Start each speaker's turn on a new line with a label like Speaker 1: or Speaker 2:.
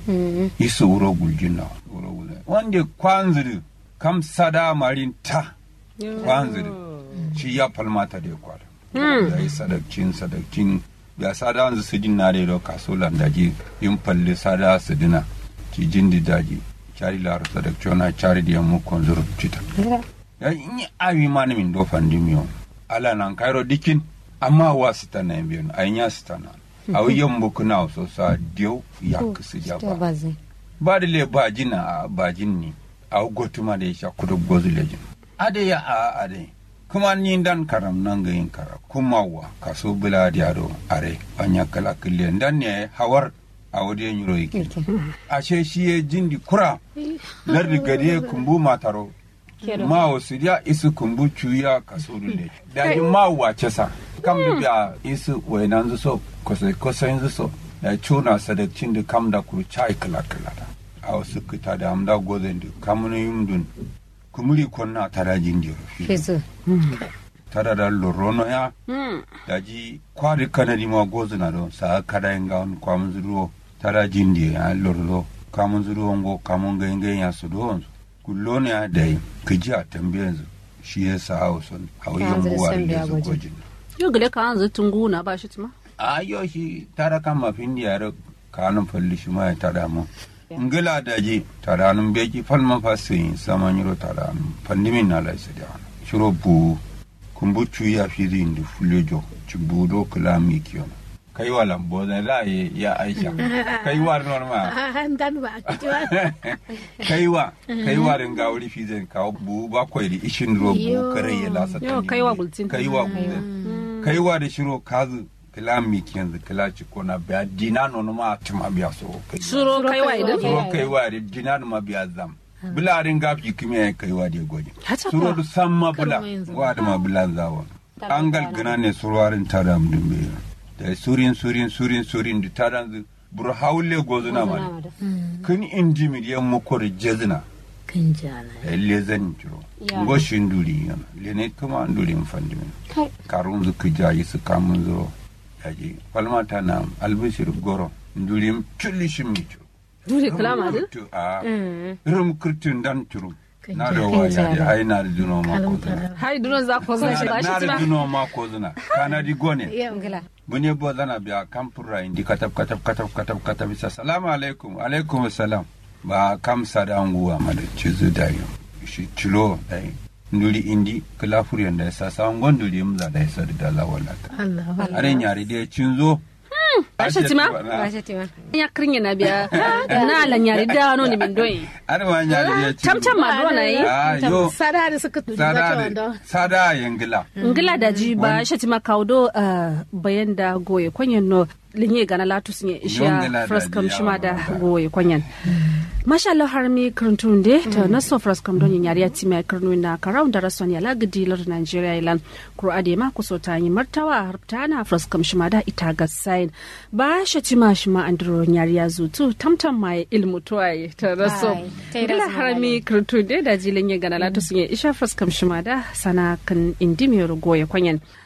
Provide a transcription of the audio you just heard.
Speaker 1: isu wuro guljina wuro guljina wanda kwanziri kam sada marin ta kwanziri shi ya falmata da kwada ya yi sadakcin sadakcin ya sada wanzu su jin nare da kaso landaji yin falle sada su dina ki jin di daji cari laro sadakciona cari da yammu konzuru cita ya yi awi mani min do fandi miyo ala nan kairo dikin amma wa sita na yin biyan ayin ya sita na a wuyan buku na so sa diyo ya kusa ja ba ba da le ba jina a ba jin ni a gotuma da ya sha kudu gozu lejin ade ya a ade kuma ni dan karam nan ga yin kara kuma wa kaso bila da yaro are banya kala kille dan ne hawar a wadi yin yiro yake a ce shi ya jindi kura lardi gari kumbu mataro ma wasu ya isu kumbu cuya kaso dule da ma wace sa kam da biya isu wainan zuso kosai kosai zuso da cuna sadakcin da kam da kuru chai kala kala da a wasu kita da amda gozen da kamuna yumdun kumuri konna tara jindi
Speaker 2: Fesu.
Speaker 1: tara da lorono ya daji kwari kanadi ma gozuna do sa kada inga on kwamun zuru tara jindi ya lorlo kamun zuru ngo kamun ga inga ya su do kullone ya dai kiji a tambayan zu shi ya sa hausun a wayan
Speaker 2: zai
Speaker 1: buwa
Speaker 2: san
Speaker 1: da
Speaker 2: biya
Speaker 1: su
Speaker 2: gwajin.
Speaker 1: gwajin
Speaker 3: Yau gale ka hanzu tungu na ba shi tuma.
Speaker 1: a yau shi tara kan mafin da yare kanun falli shi ma ya tada mu ngila daji tada nun beki falman fasin saman yiro tada nun pandimin na laisa da wani shiro bu kumbucu ya fi zin da fulejo ci budo kula mi kiyon kai wa lambo zan la ye ya aisha kai wa norma
Speaker 4: dan ba a kiwa
Speaker 1: kai wa kai wa ringa wuri fi zan kawo bu ba kwai da ishin ro bu kare ya lasa
Speaker 3: Yo,
Speaker 1: tani
Speaker 3: kai wa
Speaker 1: ne.
Speaker 3: gultin.
Speaker 1: kai wa gultin kai wa da shiro kazu kila mi kiyan zu kila ci kona biya dina nono ma tuma biya so kai wa.
Speaker 3: Suro kai wa idan.
Speaker 1: suro kai wa da dina ma biya zam bula rin gafi kime ya kai wa da goje
Speaker 3: Hata
Speaker 1: suro
Speaker 3: fa.
Speaker 1: du samma bula
Speaker 4: Karma yanzu.
Speaker 1: wa da ma bula zawa an galgina ne suruwarin tada mu dumbe da surin surin surin surin da tada zu bur haule gozuna ma ne. kun inji miliyan mako da jezina
Speaker 4: kan jana
Speaker 1: da lezen jiro
Speaker 2: Ya.
Speaker 1: goshin duri yana lene kuma an duri mfandi min karun zu kujayi su kamun zuro yaji falmata na albishir goro duri chulli shimi jiro
Speaker 3: Dure kalama din.
Speaker 1: Rubutu a rum kurtun dan turu na da
Speaker 2: Kan
Speaker 1: waya
Speaker 2: jara.
Speaker 1: da ai na da duno ma ko zuna
Speaker 3: Hai duron za ku zan shi ba
Speaker 1: na
Speaker 3: shi
Speaker 1: da
Speaker 3: tuma.
Speaker 1: duno ma ko zuna kana di gone
Speaker 2: Ngila.
Speaker 1: bunye bo zana biya kampura indi katab katab katab katab katab isa salamu alaikum alaikum salam ba kam sada nguwa ma da cizu da yo shi cilo dai nduli indi kala furiyan da sa sa ngon nduli mza da isa da dala wallata
Speaker 4: Allah
Speaker 1: are nyari de cinzo
Speaker 3: Ashe tima?
Speaker 2: Ba shi tima.
Speaker 3: Ya kirin na biya. Na lan yari da no ni min doyi.
Speaker 1: are ma nyari de cinzo
Speaker 3: Tam tam ma do na yi.
Speaker 1: ah yo
Speaker 4: sada da suka tudu
Speaker 1: sada
Speaker 4: da
Speaker 1: de
Speaker 4: wanda
Speaker 1: sada yengila
Speaker 3: Ngila da ji ba shi tima kaudo ah, bayan da goye kwanyan no linye gana latu sun yi
Speaker 1: Yongila
Speaker 3: ishiya
Speaker 1: da
Speaker 3: fraskam
Speaker 1: ji
Speaker 3: shima da
Speaker 1: yawa.
Speaker 3: goye kwanyan. Masha Allah har mi karantun de ta naso fraskam don yin yariya tima ya karnu na karau da rason ya lagadi lar Nigeria ilan kuro ade ma kuso ta yi martawa har ta na fraskam shima da ita ga sain ba shi tima shima andro yariya zutu tamtam ma ya ilmu tuwaye ta raso.
Speaker 2: Ai, ta yi
Speaker 3: Ngila
Speaker 2: raso
Speaker 3: har mi karantun de da jilin ya gana latu sun yi isha fraskam shima da sana kan indimiyar goye kwanyan.